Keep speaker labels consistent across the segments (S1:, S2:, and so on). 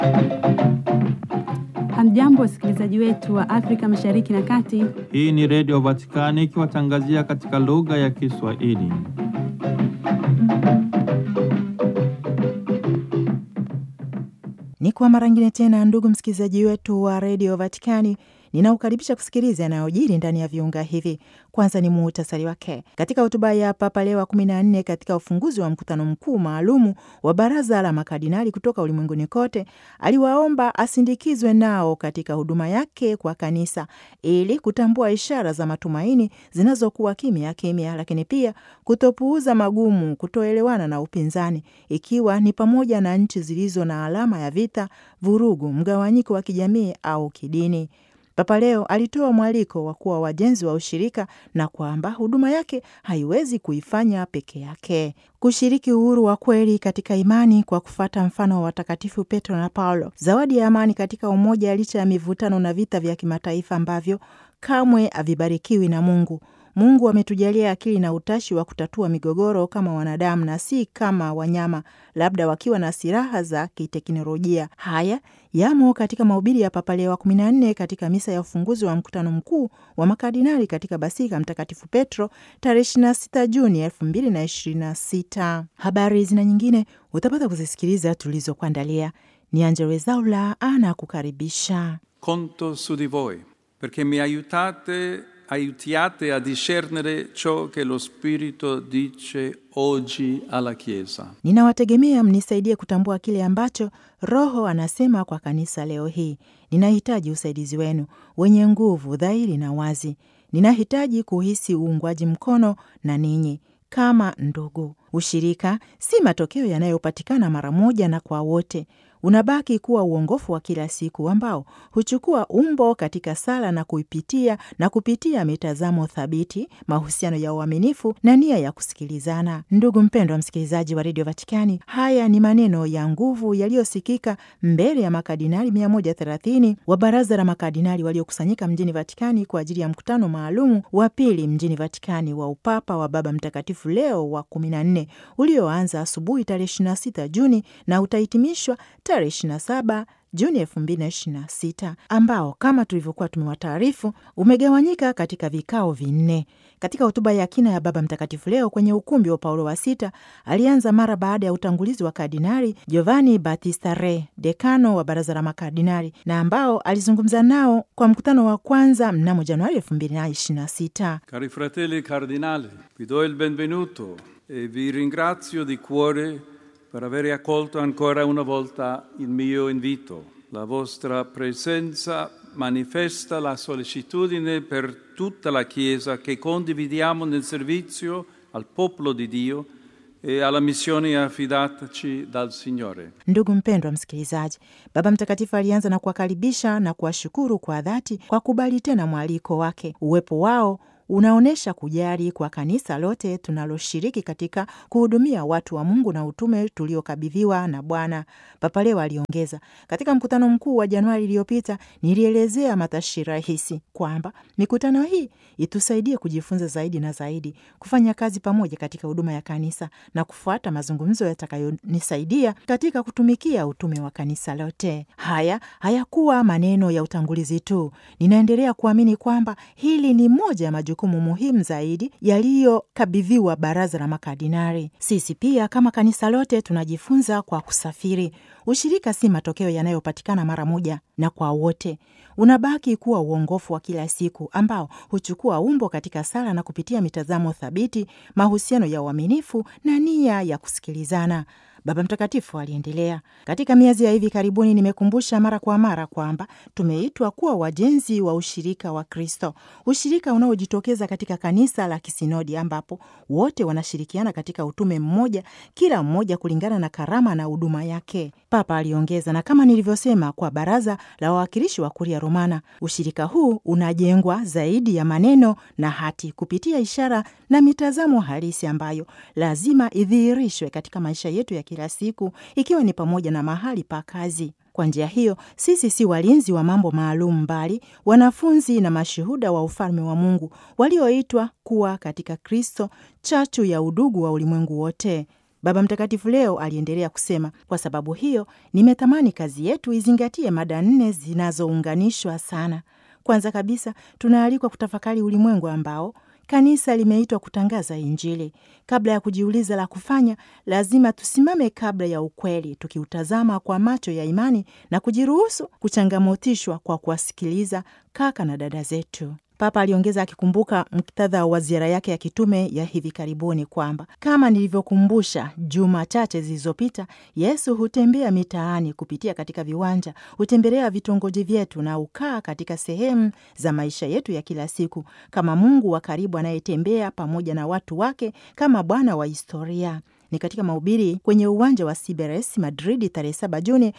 S1: Hamjambo, wasikilizaji wetu wa Afrika Mashariki na Kati.
S2: Hii ni Redio Vatikani ikiwatangazia katika lugha ya Kiswahili.
S3: Ni kwa mara ngine tena, ndugu msikilizaji wetu wa redio Vatikani, ninaukaribisha kusikiliza yanayojiri ndani ya viunga hivi. Kwanza ni muhtasari wake. Katika hotuba ya Papa Leo wa kumi na nne katika ufunguzi wa mkutano mkuu maalumu wa baraza la makardinali kutoka ulimwenguni kote, aliwaomba asindikizwe nao katika huduma yake kwa kanisa ili kutambua ishara za matumaini zinazokuwa kimya kimya, lakini pia kutopuuza magumu, kutoelewana na upinzani, ikiwa ni pamoja na nchi zilizo na alama ya vita, vurugu, mgawanyiko wa kijamii au kidini. Papa Leo alitoa mwaliko wa kuwa wajenzi wa ushirika na kwamba huduma yake haiwezi kuifanya peke yake. Kushiriki uhuru wa kweli katika imani kwa kufuata mfano wa watakatifu Petro na Paulo, zawadi ya amani katika umoja, licha ya mivutano na vita vya kimataifa ambavyo kamwe havibarikiwi na Mungu. Mungu ametujalia akili na utashi wa kutatua migogoro kama wanadamu na si kama wanyama, labda wakiwa na silaha za kiteknolojia. Haya yamo katika mahubiri ya Papa Leo wa kumi na nne katika misa ya ufunguzi wa mkutano mkuu wa makardinali katika Basilika Mtakatifu Petro tarehe 26 Juni 2026. Habari zina nyingine utapata kuzisikiliza tulizokuandalia. Ni Angelo Wezaula ana kukaribisha.
S4: Conto su di voi perché mi aiutate aiutiate a discernere ciò che lo Spirito dice oggi alla Chiesa.
S3: Ninawategemea mnisaidie kutambua kile ambacho Roho anasema kwa kanisa leo hii. Ninahitaji usaidizi wenu wenye nguvu, dhahiri na wazi. Ninahitaji kuhisi uungwaji mkono na ninyi kama ndugu. Ushirika si matokeo yanayopatikana mara moja na kwa wote unabaki kuwa uongofu wa kila siku ambao huchukua umbo katika sala na kuipitia na kupitia mitazamo thabiti, mahusiano ya uaminifu na nia ya kusikilizana. Ndugu mpendwa msikilizaji wa redio Vatikani, haya ni maneno ya nguvu yaliyosikika mbele ya makardinali 130 wa baraza la makardinali waliokusanyika mjini Vatikani kwa ajili ya mkutano maalumu wa pili mjini Vatikani wa upapa wa Baba Mtakatifu Leo wa 14 ulioanza asubuhi tarehe 26 Juni na utahitimishwa tarehe 27 Juni 2026 ambao kama tulivyokuwa tumewataarifu umegawanyika katika vikao vinne. Katika hotuba ya kina ya Baba Mtakatifu Leo kwenye ukumbi wa Paulo wa Sita alianza mara baada ya utangulizi wa Kardinali Giovanni Battista Re, dekano wa baraza la makardinali, na ambao alizungumza nao kwa mkutano wa kwanza mnamo Januari 2026.
S4: Cari fratelli cardinali, vi do il benvenuto e vi ringrazio di cuore per aver accolto ancora una volta il mio invito. La vostra presenza manifesta la sollecitudine per tutta la Chiesa che condividiamo nel servizio al popolo di Dio e alla missione affidataci dal Signore.
S3: Ndugu mpendwa msikilizaji, Baba Mtakatifu alianza na kuwakaribisha na kuwashukuru kwa dhati kwa kubali tena mwaliko wake. Uwepo wao unaonyesha kujali kwa kanisa lote tunaloshiriki katika kuhudumia watu wa Mungu na utume tuliokabidhiwa na Bwana. Papa Leo aliongeza, katika mkutano mkuu wa Januari iliyopita nilielezea matashi rahisi kwamba mikutano hii itusaidie kujifunza zaidi na zaidi, kufanya kazi pamoja katika huduma ya kanisa na kufuata mazungumzo yatakayonisaidia katika kutumikia utume wa kanisa lote. Haya hayakuwa maneno ya utangulizi tu. Ninaendelea kuamini kwamba hili ni moja ya majukumu muhimu zaidi yaliyokabidhiwa baraza la makardinali. Sisi pia kama kanisa lote tunajifunza kwa kusafiri. Ushirika si matokeo yanayopatikana mara moja na kwa wote, unabaki kuwa uongofu wa kila siku ambao huchukua umbo katika sala na kupitia mitazamo thabiti, mahusiano ya uaminifu na nia ya kusikilizana. Baba Mtakatifu aliendelea, katika miezi ya hivi karibuni nimekumbusha mara kwa mara kwamba tumeitwa kuwa wajenzi wa ushirika wa Kristo, ushirika unaojitokeza katika kanisa la kisinodi ambapo wote wanashirikiana katika utume mmoja, kila mmoja kulingana na karama na huduma yake. Papa aliongeza, na kama nilivyosema kwa baraza la wawakilishi wa Kuria Romana, ushirika huu unajengwa zaidi ya maneno na hati kupitia ishara na mitazamo halisi ambayo lazima idhihirishwe katika maisha yetu ya kila siku, ikiwa ni pamoja na mahali pa kazi. Kwa njia hiyo sisi si walinzi wa mambo maalum, bali wanafunzi na mashuhuda wa ufalme wa Mungu walioitwa kuwa katika Kristo chachu ya udugu wa ulimwengu wote. Baba Mtakatifu leo aliendelea kusema, kwa sababu hiyo nimetamani kazi yetu izingatie mada nne zinazounganishwa sana. Kwanza kabisa, tunaalikwa kutafakari ulimwengu ambao kanisa limeitwa kutangaza Injili. Kabla ya kujiuliza la kufanya, lazima tusimame kabla ya ukweli, tukiutazama kwa macho ya imani na kujiruhusu kuchangamotishwa kwa kuwasikiliza kaka na dada zetu. Papa aliongeza akikumbuka muktadha wa ziara yake ya kitume ya hivi karibuni kwamba kama nilivyokumbusha juma chache zilizopita, Yesu hutembea mitaani kupitia katika viwanja, hutembelea vitongoji vyetu na ukaa katika sehemu za maisha yetu ya kila siku, kama Mungu wa karibu anayetembea pamoja na watu wake, kama Bwana wa historia ni katika mahubiri kwenye uwanja wa Siberes Madridi tarehe 7 Juni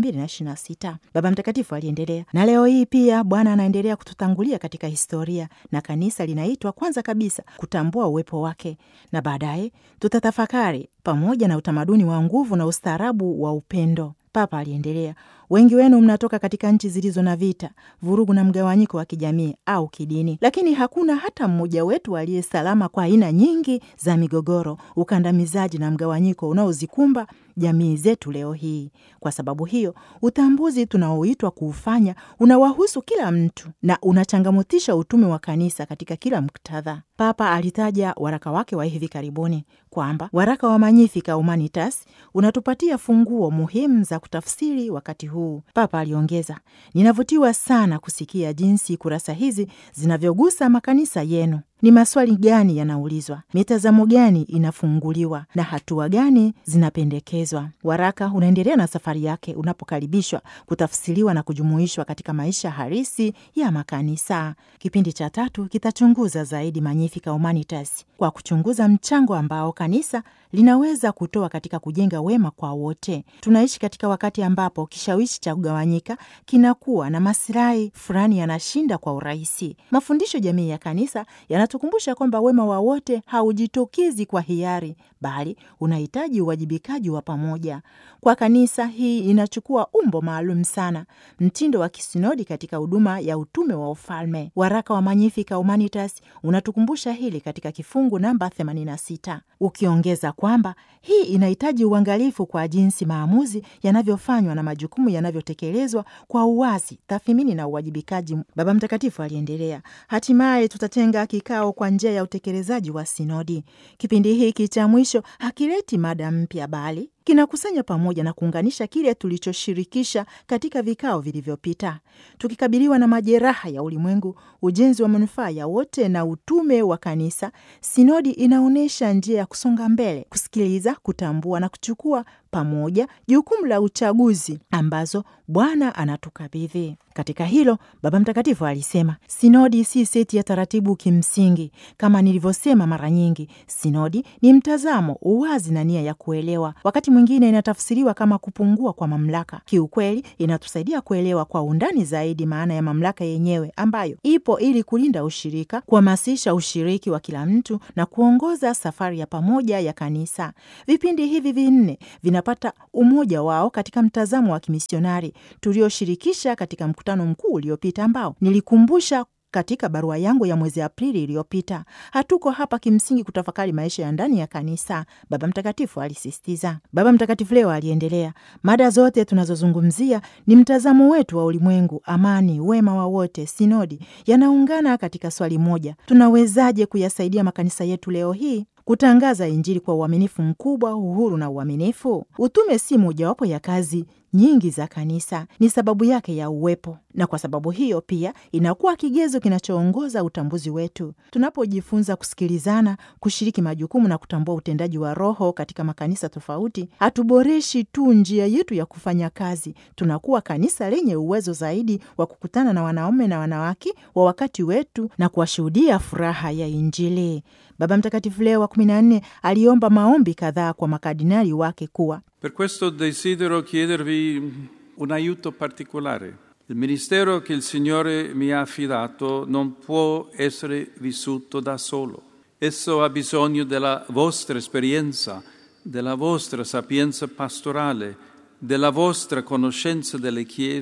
S3: 2026. Baba Mtakatifu aliendelea na leo hii pia Bwana anaendelea kututangulia katika historia, na kanisa linaitwa kwanza kabisa kutambua uwepo wake, na baadaye tutatafakari pamoja na utamaduni wa nguvu na ustaarabu wa upendo. Papa aliendelea, wengi wenu mnatoka katika nchi zilizo na vita, vurugu na mgawanyiko wa kijamii au kidini, lakini hakuna hata mmoja wetu aliye salama kwa aina nyingi za migogoro, ukandamizaji na mgawanyiko unaozikumba jamii zetu leo hii. Kwa sababu hiyo, utambuzi tunaoitwa kuufanya unawahusu kila mtu na unachangamotisha utume wa kanisa katika kila muktadha. Papa alitaja waraka wake wa hivi karibuni kwamba waraka wa Magnificat Humanitas unatupatia funguo muhimu za kutafsiri wakati huu. Papa aliongeza, ninavutiwa sana kusikia jinsi kurasa hizi zinavyogusa makanisa yenu. Ni maswali gani yanaulizwa, mitazamo gani inafunguliwa na hatua gani zinapendekezwa? Waraka unaendelea na safari yake unapokaribishwa, kutafsiriwa na kujumuishwa katika maisha halisi ya makanisa. Kipindi cha tatu kitachunguza zaidi Magnificat Humanitas kwa kuchunguza mchango ambao kanisa linaweza kutoa katika kujenga wema kwa wote. Tunaishi katika wakati ambapo kishawishi cha kugawanyika kinakuwa na masilahi fulani yanashinda kwa urahisi. Mafundisho jamii ya kanisa yanatukumbusha kwamba wema wa wote haujitokezi kwa hiari, bali unahitaji uwajibikaji wa pamoja. Kwa kanisa, hii inachukua umbo maalum sana, mtindo wa kisinodi katika huduma ya utume wa ufalme. Waraka wa Magnificat Humanitas unatukumbusha hili katika kifungu namba 86 ukiongeza kwamba hii inahitaji uangalifu kwa jinsi maamuzi yanavyofanywa na majukumu yanavyotekelezwa kwa uwazi, tathmini na uwajibikaji. Baba Mtakatifu aliendelea, hatimaye tutatenga kikao kwa njia ya utekelezaji wa sinodi. Kipindi hiki cha mwisho hakileti mada mpya, bali kinakusanya pamoja na kuunganisha kile tulichoshirikisha katika vikao vilivyopita. Tukikabiliwa na majeraha ya ulimwengu, ujenzi wa manufaa ya wote na utume wa kanisa, sinodi inaonyesha njia ya kusonga mbele, kusikiliza, kutambua na kuchukua pamoja jukumu la uchaguzi ambazo Bwana anatukabidhi. Katika hilo, Baba Mtakatifu alisema sinodi si seti ya taratibu kimsingi. Kama nilivyosema mara nyingi, sinodi ni mtazamo, uwazi na nia ya kuelewa. Wakati mwingine inatafsiriwa kama kupungua kwa mamlaka. Kiukweli, inatusaidia kuelewa kwa undani zaidi maana ya mamlaka yenyewe ambayo ipo ili kulinda ushirika, kuhamasisha ushiriki wa kila mtu na kuongoza safari ya pamoja ya kanisa. Vipindi hivi vinne vinapata umoja wao katika mtazamo wa kimisionari tulioshirikisha katika mkutano mkuu uliopita ambao nilikumbusha katika barua yangu ya mwezi Aprili iliyopita. Hatuko hapa kimsingi kutafakari maisha ya ndani ya kanisa, Baba Mtakatifu alisisitiza. Baba Mtakatifu leo aliendelea, mada zote tunazozungumzia ni mtazamo wetu wa ulimwengu, amani, wema wa wote, sinodi, yanaungana katika swali moja: tunawezaje kuyasaidia makanisa yetu leo hii kutangaza Injili kwa uaminifu mkubwa, uhuru na uaminifu? Utume si mojawapo ya kazi nyingi za kanisa, ni sababu yake ya uwepo, na kwa sababu hiyo pia inakuwa kigezo kinachoongoza utambuzi wetu. Tunapojifunza kusikilizana, kushiriki majukumu na kutambua utendaji wa Roho katika makanisa tofauti, hatuboreshi tu njia yetu ya kufanya kazi, tunakuwa kanisa lenye uwezo zaidi wa kukutana na wanaume na wanawake wa wakati wetu na kuwashuhudia furaha ya Injili. Baba Mtakatifu Leo wa kumi na nne aliomba maombi kadhaa kwa makardinali wake kuwa
S4: Per questo desidero chiedervi un aiuto particolare. Il ministero che il Signore mi ha affidato non può essere vissuto da solo. Esso ha bisogno della vostra esperienza, della vostra sapienza pastorale, della vostra conoscenza delle chiese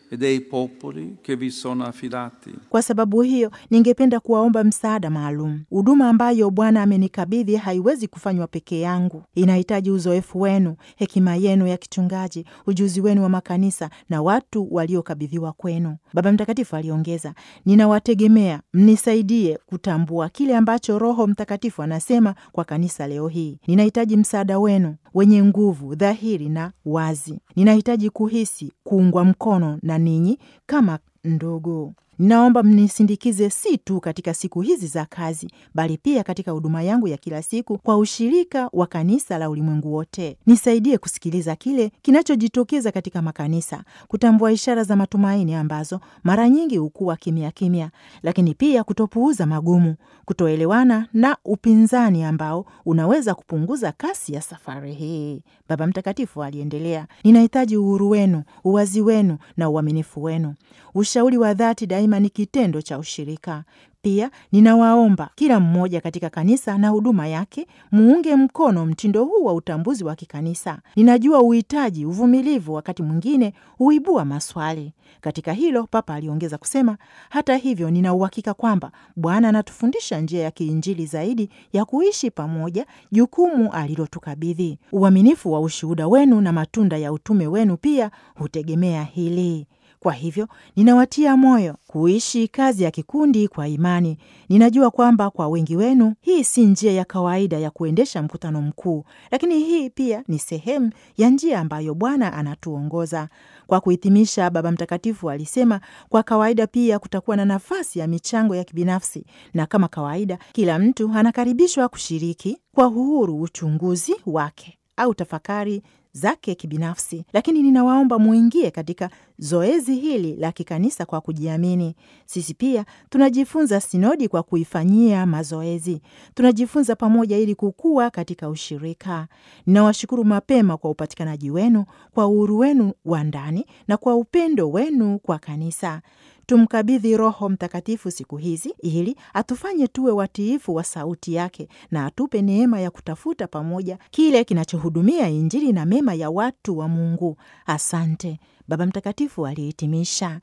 S4: e dei popoli che vi sono affidati.
S3: Kwa sababu hiyo, ningependa kuwaomba msaada maalum. Huduma ambayo Bwana amenikabidhi haiwezi kufanywa peke yangu, inahitaji uzoefu wenu, hekima yenu ya kichungaji, ujuzi wenu wa makanisa na watu waliokabidhiwa kwenu. Baba Mtakatifu aliongeza, ninawategemea mnisaidie kutambua kile ambacho Roho Mtakatifu anasema kwa kanisa leo hii. Ninahitaji msaada wenu wenye nguvu, dhahiri na wazi. Ninahitaji kuhisi kuungwa mkono na ninyi kama ndugu. Ninaomba mnisindikize si tu katika siku hizi za kazi, bali pia katika huduma yangu ya kila siku kwa ushirika wa kanisa la ulimwengu wote. Nisaidie kusikiliza kile kinachojitokeza katika makanisa, kutambua ishara za matumaini ambazo mara nyingi hukuwa kimya kimya, lakini pia kutopuuza magumu, kutoelewana na upinzani ambao unaweza kupunguza kasi ya safari hii. Baba Mtakatifu aliendelea, ninahitaji uhuru wenu, uwazi wenu na uaminifu wenu. Ushauri wa dhati daima ni kitendo cha ushirika. Pia ninawaomba kila mmoja katika kanisa na huduma yake muunge mkono mtindo huu wa utambuzi wa kikanisa. Ninajua uhitaji uvumilivu, wakati mwingine huibua maswali. Katika hilo, Papa aliongeza kusema, hata hivyo, nina uhakika kwamba Bwana anatufundisha njia ya kiinjili zaidi ya kuishi pamoja, jukumu alilotukabidhi. Uaminifu wa ushuhuda wenu na matunda ya utume wenu pia hutegemea hili. Kwa hivyo ninawatia moyo kuishi kazi ya kikundi kwa imani. Ninajua kwamba kwa wengi wenu hii si njia ya kawaida ya kuendesha mkutano mkuu, lakini hii pia ni sehemu ya njia ambayo Bwana anatuongoza. Kwa kuhitimisha, Baba Mtakatifu alisema kwa kawaida pia kutakuwa na nafasi ya michango ya kibinafsi, na kama kawaida, kila mtu anakaribishwa kushiriki kwa uhuru uchunguzi wake au tafakari zake kibinafsi, lakini ninawaomba muingie katika zoezi hili la kikanisa kwa kujiamini. Sisi pia tunajifunza sinodi kwa kuifanyia mazoezi, tunajifunza pamoja ili kukua katika ushirika. Ninawashukuru mapema kwa upatikanaji wenu, kwa uhuru wenu wa ndani na kwa upendo wenu kwa kanisa. Tumkabidhi Roho Mtakatifu siku hizi ili atufanye tuwe watiifu wa sauti yake na atupe neema ya kutafuta pamoja kile kinachohudumia Injili na mema ya watu wa Mungu. Asante. Baba Mtakatifu alihitimisha.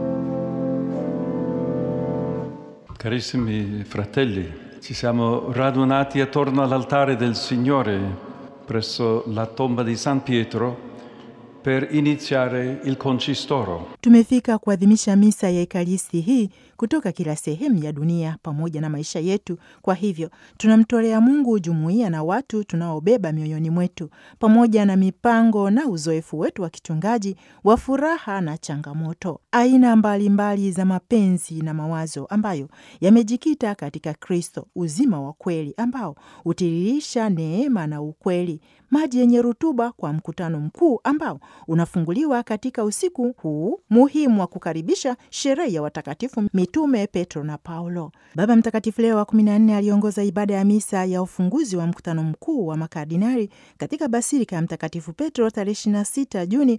S4: Carissimi fratelli, ci siamo radunati attorno all'altare del Signore presso la tomba di San Pietro per iniziare il concistoro.
S3: Tumefika kuadhimisha misa ya Ekaristi hii kutoka kila sehemu ya dunia pamoja na maisha yetu. Kwa hivyo tunamtolea Mungu jumuiya na watu tunaobeba mioyoni mwetu, pamoja na mipango na uzoefu wetu wa kichungaji wa furaha na changamoto, aina mbalimbali mbali za mapenzi na mawazo ambayo yamejikita katika Kristo, uzima wa kweli ambao hutiririsha neema na ukweli, maji yenye rutuba kwa mkutano mkuu ambao unafunguliwa katika usiku huu muhimu wa kukaribisha sherehe ya watakatifu mitume Petro na Paulo. Baba Mtakatifu Leo wa kumi na nne aliongoza ibada ya misa ya ufunguzi wa mkutano mkuu wa makardinali katika basilika ya Mtakatifu Petro tarehe 26 Juni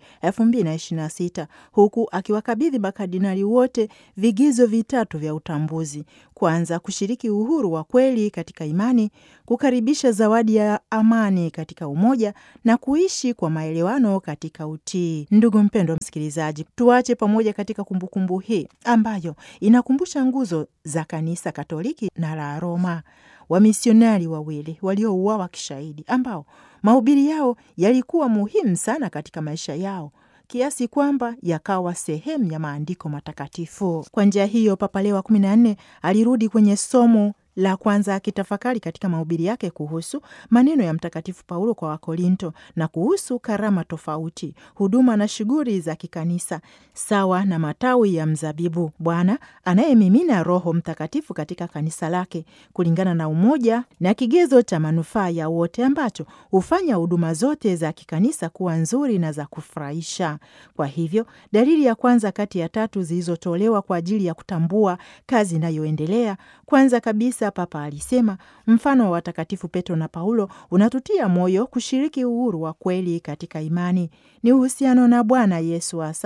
S3: 2026 huku akiwakabidhi makardinali wote vigizo vitatu vya utambuzi: kwanza, kushiriki uhuru wa kweli katika imani, kukaribisha zawadi ya amani katika umoja na kuishi kwa maelewano katika utii. Ndugu mpendwa msikilizaji, tuache pamoja katika kumbukumbu hii ambayo inakumbusha nguzo za kanisa Katoliki na la Roma, wamisionari wawili waliouawa kishahidi, ambao mahubiri yao yalikuwa muhimu sana katika maisha yao kiasi kwamba yakawa sehemu ya maandiko matakatifu. Kwa njia hiyo, Papa Leo wa kumi na nne alirudi kwenye somo la kwanza akitafakari katika mahubiri yake kuhusu maneno ya Mtakatifu Paulo kwa Wakorinto na kuhusu karama tofauti, huduma na shughuli za kikanisa sawa na matawi ya mzabibu, Bwana anayemimina Roho Mtakatifu katika kanisa lake kulingana na umoja na kigezo cha manufaa ya wote ambacho hufanya huduma zote za kikanisa kuwa nzuri na za kufurahisha. Kwa hivyo dalili ya kwanza kati ya tatu zilizotolewa kwa ajili ya kutambua kazi inayoendelea, kwanza kabisa Papa alisema mfano wa watakatifu Petro na Paulo unatutia moyo kushiriki uhuru wa kweli katika imani. Ni uhusiano na Bwana Yesu hasa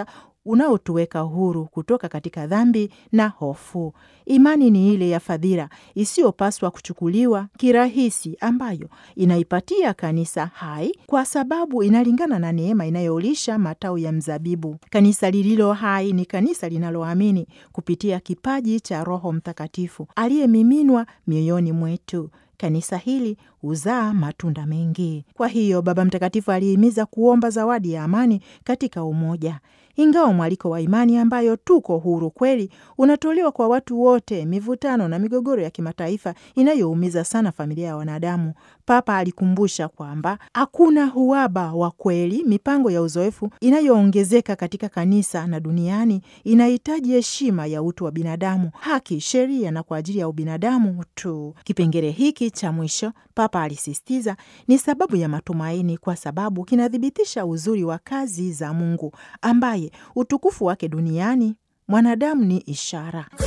S3: unaotuweka huru kutoka katika dhambi na hofu. Imani ni ile ya fadhila isiyopaswa kuchukuliwa kirahisi, ambayo inaipatia kanisa hai kwa sababu inalingana na neema inayolisha matawi ya mzabibu. Kanisa lililo hai ni kanisa linaloamini kupitia kipaji cha Roho Mtakatifu aliyemiminwa mioyoni mwetu. Kanisa hili huzaa matunda mengi. Kwa hiyo Baba Mtakatifu alihimiza kuomba zawadi ya amani katika umoja. Ingawa mwaliko wa imani ambayo tuko huru kweli unatolewa kwa watu wote, mivutano na migogoro ya kimataifa inayoumiza sana familia ya wanadamu, Papa alikumbusha kwamba hakuna uhaba wa kweli. Mipango ya uzoefu inayoongezeka katika kanisa na duniani inahitaji heshima ya utu wa binadamu, haki, sheria na kwa ajili ya ubinadamu tu. Kipengele hiki cha mwisho, Papa alisisitiza, ni sababu ya matumaini, kwa sababu kinathibitisha uzuri wa kazi za Mungu ambaye utukufu wake duniani mwanadamu ni ishara